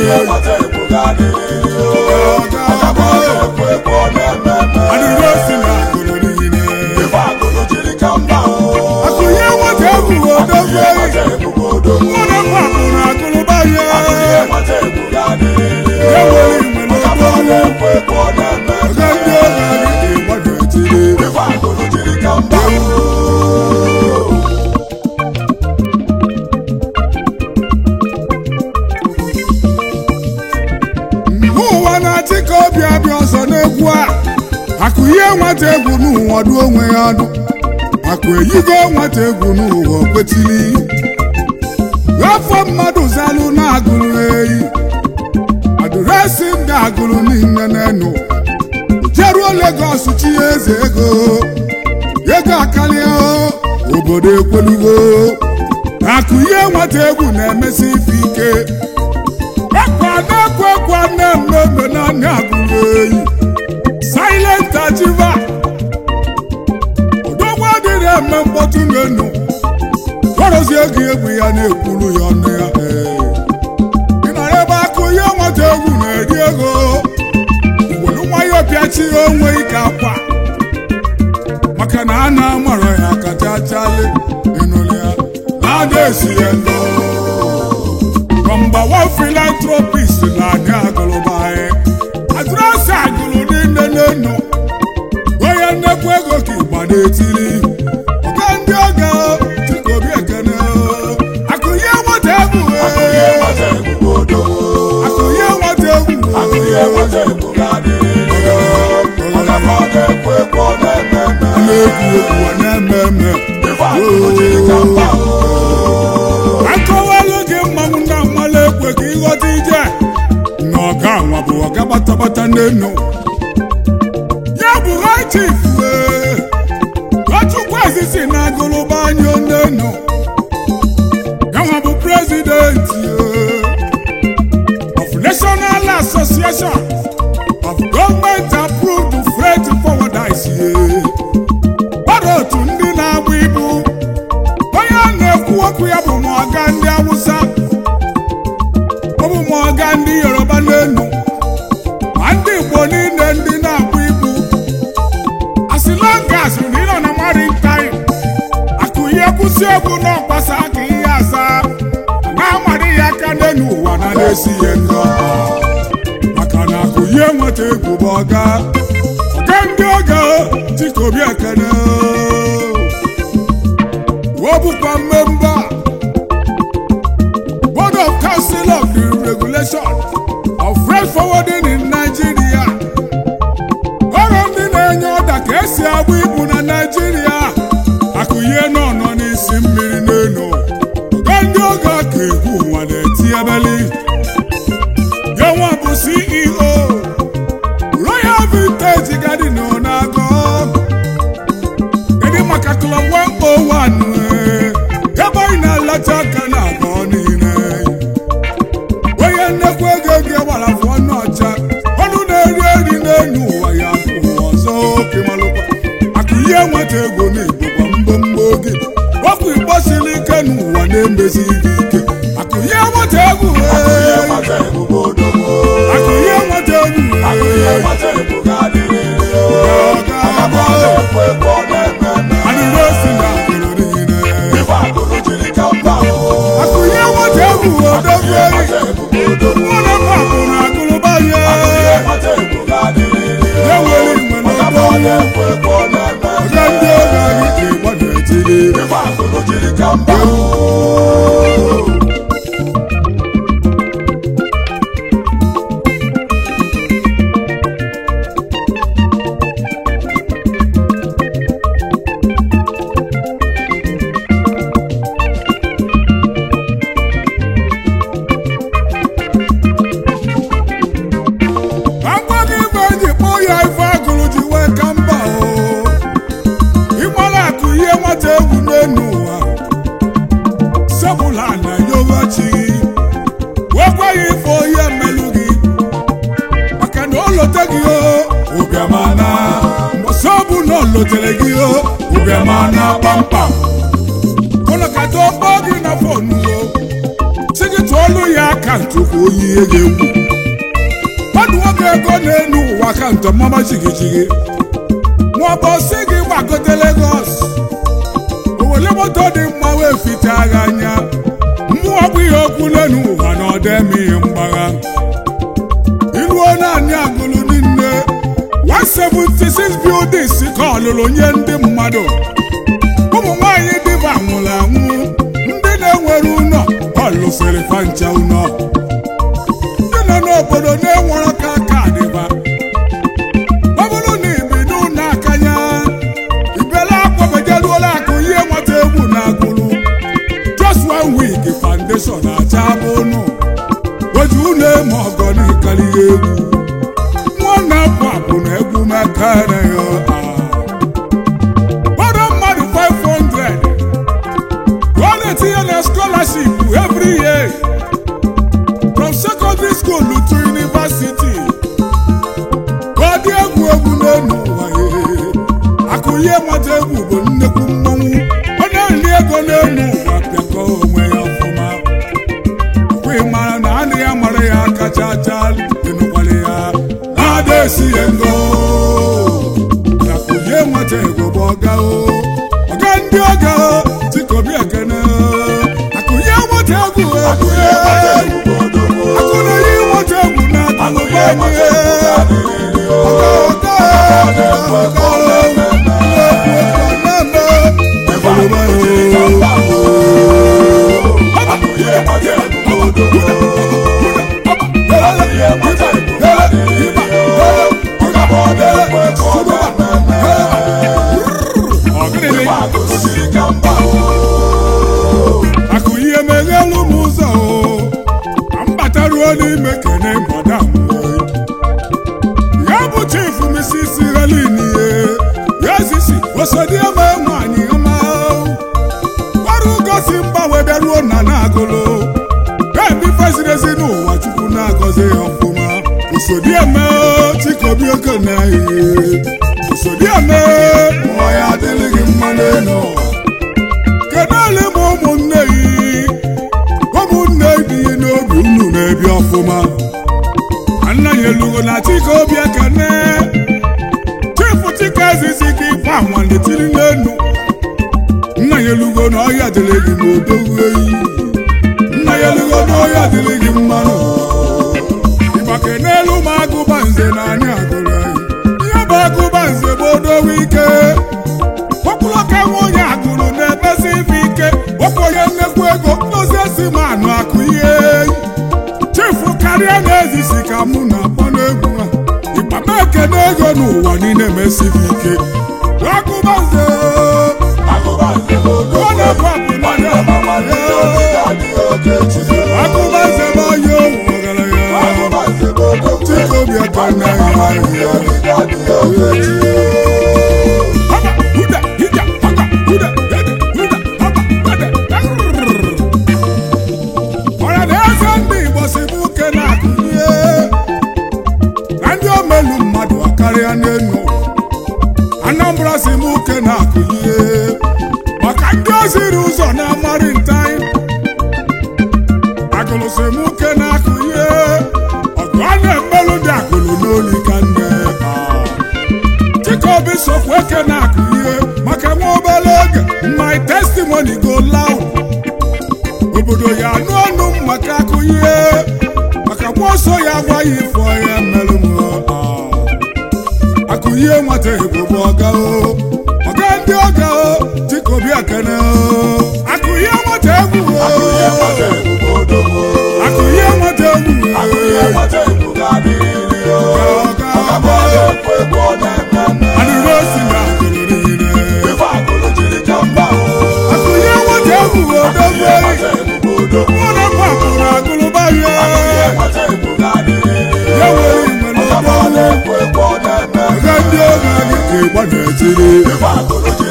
adịrị osi na agụrụ niile akụnye nwata egwu odogwu mmadụ mgbapụ na akụlụba ya ewere igwe n'ogbo ọga ndị oge adịghị gbado etiri mgbe ụwa na-achị ka obi abịa ọzọ n'egwu a akụ ihe nwata egwu n'ụwa dụ onwe ya ọdụ akụ eyigo nwata egwu n'ụwa kwetili afọ mmadụ zalụ na-agụrụ eyi adụresị m ga-agụrụ niile n'enu jeruo Legọs chi eze ego ego akarịa obodo ekwelugo akụ ihe nwata egwu na-emesi ife ike ekwa na-ekwe ekwa nne mmemme naanị agụrụ eyi silent achiva odogwu adịrị eme mkpọtụ n'enu gọrọzie gị egwu ya na-ekwuru ya ọnụ ya ee ị nara ebe akụ ihe nwata egwu na-eri ego iwelu nwayọ pịachi onwe ike akwa maka na a na-amara ya kacha chali ịnụlị ya na-ada esi ya ndụ nọmba wan filantropist na anyị agụlụba anyị adịrasị agụlụ niile n'enu onye nnekwu ego ka ịgba na-etiri ọga ndị ọga chikobi ekene akụnye nwata egwu akụnye nwata egwu na-egwu egwu na-eme eme akọwalụ gị mmanwụ na mmalụ ekwe ka ịghọta ije na ọga nwa bụ ọga gbatabata n'enu ya bụ high chief wee Ọchukwu ezisi na agụlụba anya n'enu yanwa bụ president of National Association of Government Approved Freight Forwarders gbara otu ndị na-agba ibu onye a na-ekwu okwu ya bụ mọga ndị Awụsa ọ bụ mọga ndị Yoruba n'enu ma ndị Igbo niile ndị na-agba ibu as long as na ịnọ na maritime akụ ihe kwụsị egwu n'ọkpasa ka ihe aza na-amarị ya aka n'elu ụwa na na-esi ihe ndị ọha maka na akụ ihe nweta egwu bụ ọga ọga ndị ọga Chikobi Ekene o bụkwa mmemba board of council of the regulation of freight forwarding in Nigeria ọrụ ndị na-enye ọda ka esi agba ibu na naijiria akụnye nọ nọ n'isi mmiri n'elu oge ndị oge aka egwu ụwa na-eti ebeli yanwa bụ ceo royal vintage garden na-agọ kedu maka klọb 101 ee, ebe anyị na-alata aka na-agọ niile onye nnekwu ego ego gbara afọ ọnụ ọcha ọnụ na-eri eri n'elu ụwa ya bụ ọzọ oke malụkwa akụ ihe nweta ego na-egbokwa mgbomgbo oge ọkụ igbo siri ike n'ụwa na-emezighị ike akụ ihe nweta egwu ee, akụ ihe nweta egwu ee, adịrị osi na akụrụ niile akụ ihe nweta egwu odogwu eri ụlọ mgbapụ na akụrụba ya ewere igwe n'ọgbọ ọga ndị oge anyị ji gbada etiri agwa gị igwe ji kpọọ ya ife agụrụ ji wee ka mba o ịgbara akụ ihe nwata egwu n'elu ụwa sebụla na yogachi wee gwa ya ife ohe mmelụ gị maka na o lote gị o ụbịamana mbọsị ọ bụ na o lotere gị o ụbịamana kpamkpam ụlọ kata ọkpọ gị na fonu o si gị tụọlụ ya akaụntụ ka onye ihe ga-egwu mmadụ nwoke ego na-enu ụwa akaụntụ mama jigijigi maọbụ si gị gbagote Lagos owele moto dị mma wee fite agha anya mmụọ bụ ihe okwu n'enu ụwa na ọdọ eme ihe mgbagha iruo naanị agụlụ niile 176 buildings ka ọlụlụ nye ndị mmadụ ụmụ nwanyị dịba nwụrụ anwụ ndị na-enwere ụlọ ọlụsịrị fancha ụlọ ndị nọ n'obodo na-enwere ka aka dịba ọ bụrụ na ibi n'ụlọ akanya ibela akwabejeruola akụ ihe nweta egwu na agụrụ just one week foundation acha bụ ụnụ oji ụlọ eme ọgọ n'ịkarịghị egwu nwa na-apụ apụ na egwu mekere ya gbọdọ mmadụ 500 ka ọ na-etinye na scholarship every year from secondary school to university ka ọ dị egwu egwu n'elu ụwa ya akụ ihe nweta egwu bụ nnekwu mmọnwụ ọ na-eri ego n'elu ụwa pịakọ onwe ya ọfụma ọkwa mara na anị ya mara ya kacha acha dịnụkwara ya na-ada esi ya ngo akụ ihe nweta ego bụ ọga o ọga ndị ọga tikobi ekene akụ ihe nweta egwu egwu akụ na ihe nweta egwu na akụnụba anyị ọga ọga ọga akụ ihe meghelu m ụzọ o ka m bataruo n'ime kene madam ya bụ chief mrs helin ye ya zisi osodieme nwanyị ọma ọrụ gosi mgbanwe bịaruo na na-agụlụ bebi feziri ezi n'ụwa chukwu na-agọzi ya ọfụma osodieme chikobi okene osodieme nwa ya adịghị mma n'elu ụwa kedu ole ma ụmụnne yi ụmụnne dị n'obi unu na-ebi ọfụma nna ya elugo na chike obi ekene chifu chike ezizi ka ife anwale tiri n'enu nna ya elugo na ọhịa dịrị gị ma odogwu eyi nna ya elugo na ọhịa dịrị gị mmanụ ịgbake n'elu ma agụba nze na anyị agụrụ anyị ihe bụ agụba nze bụ odogwu ike okpuru ka nwunye agụrụ na-emesi ife ike okenye nnekwu ego ndozi esi ma anụ akụ ihe chifu karịa na-ezisi ka mụ na-akpọ n'egwu a ịkpama ekene ego n'ụwa niile mesighị ike agụbaze ọ na-ebu apụ n'anya agụbaze bụ onye owu ọgaranya chikobi ekene Haba, huda, hija, haba, huda, hede, huda, haba, hede, arrrr. ọra na eze ndị igbo si bụ uke na-akụnye na ndị omelu mmadụ akarịa n'enu anambra si bụ uke na-akụnye maka ndị oziri ụzọ na-amarị ntai agụlụ si m uke na-akụnye ọgụ a na-emelụ dị agụlụ n'oli ka nne ah. Chikobi sokwa eke na-akụ ihe maka nwa obere oge my testimony go loud obodo ya anụ ọnụ m maka akụ ihe maka nwa ọsọ ya gwa ya ifo ya merụ m ah. akụ ihe nwata ego bụ ọga o ọga ndị ọga o Chikobi ekene o akụ ihe nwata egwu o akụ ihe nwata egwu o ọga ọga adịrị osi na akụrụ niile akụ ihe nwata egwu o dogo mụ na mma kụrụ agụlụba ya ya nwere igwe n'ọgbọ ọga ndị oge anyị ka ịgba na-etiri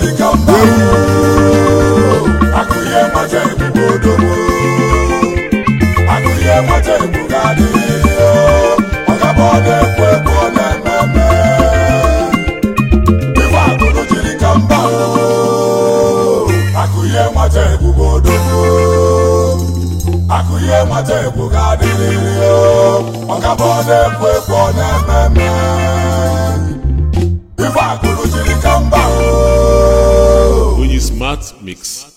Akụye amata egwu ga-adịrịrị o ọkaba ọ na-ekwu ekwu ọ na-eme eme ife akụrụ jiri ka mba o Onye Smart Mix.